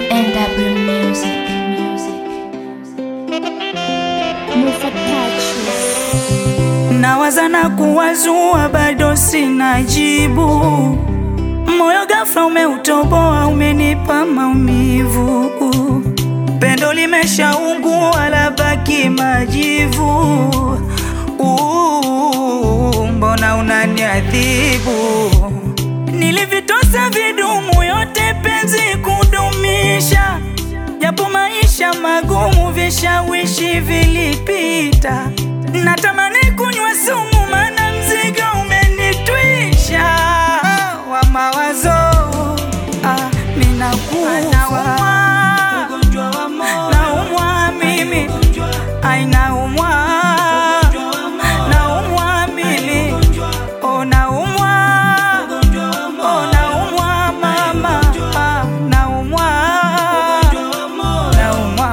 NW Music. Musa Touch. Nawaza na kuwazua, bado sina jibu. Moyo ghafla umeutoboa, umenipa maumivu. Pendo limeshaungua, labaki majivu. Uh, Mbona unaniadhibu? Nilivitosa vidumu yote penzi kudumisha, japo maisha magumu, vishawishi vilipita. Natamani kunywa sumu, mana mzigo umenitwisha wa mawazo. Ah, ninakufa naumwa mimi, ai naumwa, naumwa mimi, oh naumwa, oh naumwa mama, ah, naumwa, naumwa.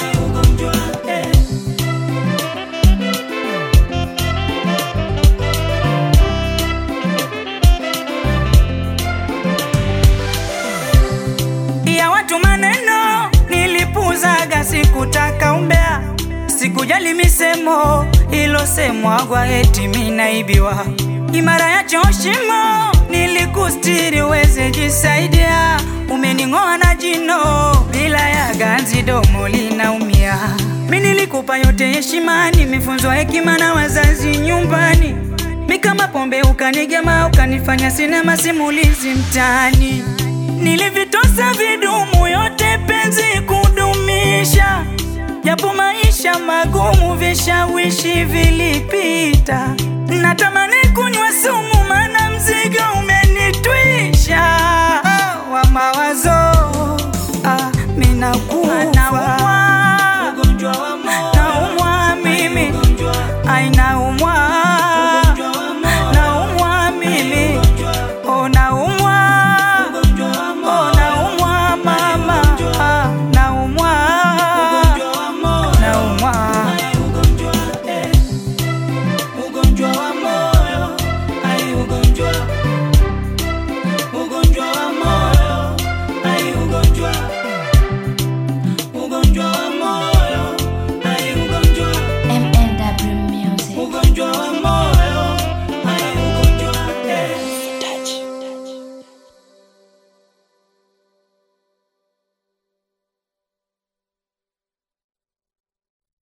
ya watu maneno nilipuzaga, sikutaka umbea, sikujali misemo ilosemwagwa eti minaibiwa. Imara ya choshimo nilikustiri uweze jisaidia, umening'oa na jino bila ya ganzi, domo linaumia. Mi nilikupa yote heshima, nimefunzwa hekima na wazazi nyumbani mi kama pombe ukanigema, ukanifanya sinema simulizi mtaani. Nilivitosa vidumu yote penzi kudumisha, japo maisha magumu, vishawishi vilipita. Natamani kunywa sumu, mana mzigo